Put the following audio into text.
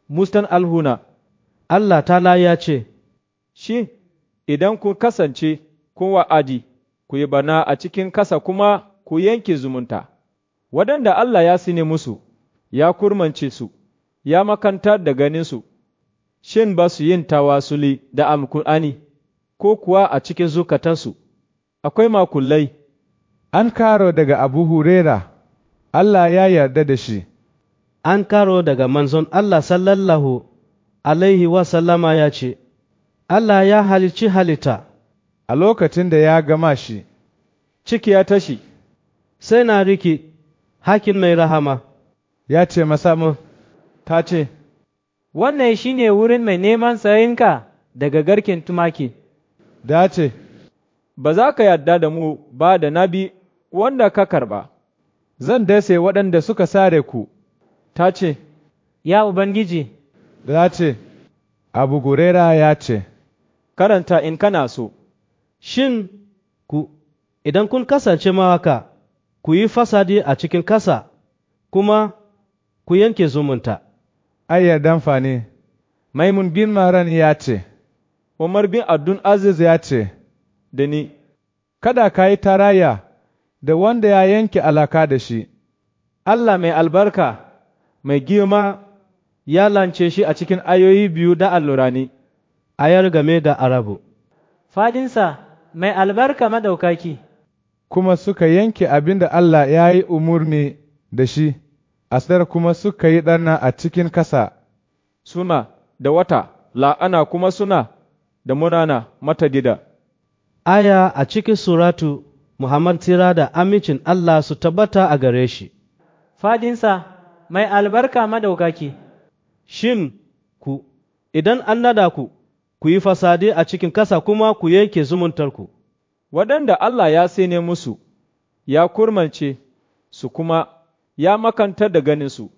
mustan alhuna, Allah ta ya ce, shi idan kun kasance kun wa'adi, ku yi barna a cikin kasa kuma ku yanke zumunta, waɗanda Allah ya sine musu, ya kurmance su, ya makantar da ganinsu, shin ba su yin tawasuli da alkur'ani ko kuwa a cikin zukatansu, akwai makullai. An karo daga Abu Hurera, Allah ya yarda da shi. An karo daga manzon Allah sallallahu Alaihi wasallama ya ce, Allah ya halicci halitta, A lokacin da ya gama shi, Ciki ya tashi, sai na riki hakin mai rahama, ya ce masa mu, ta ce, Wannan shi ne wurin mai neman sayinka daga garken tumaki. da ce, Ba za ka yarda da mu ba da nabi wanda ka karɓa. Zan dase waɗanda suka sare ku, Ta ce, Ya Ubangiji, da ce, Abu Hurera ya ce, Karanta in kana so, shin ku, idan kun kasance mawaka, ku yi fasadi a cikin kasa, kuma ku yanke zumunta. Ai yardan fa ne, Maimun bin Maran ya ce, Umar bin Abdul Aziz ya ce, da ni, Kada ka yi tarayya da wanda ya yanke alaka da shi, Allah mai albarka, mai girma, ya lance shi a cikin ayoyi biyu da allurani. Ayar game da Arabu. fadinsa mai albarka madaukaki, kuma suka yanke abin da Allah ya yi umurni da shi, asar kuma suka yi ɗana a cikin kasa, suna da wata, la'ana kuma suna da murana mata gida. Aya a cikin suratu Muhammad tira da amincin Allah su tabbata a gare shi. fadinsa mai albarka madaukaki, Shin ku, idan an nada ku, ku yi fasadi a cikin kasa kuma ku yanke zumuntarku. Waɗanda Allah ya sene musu, ya kurmance su kuma ya makantar da ganinsu,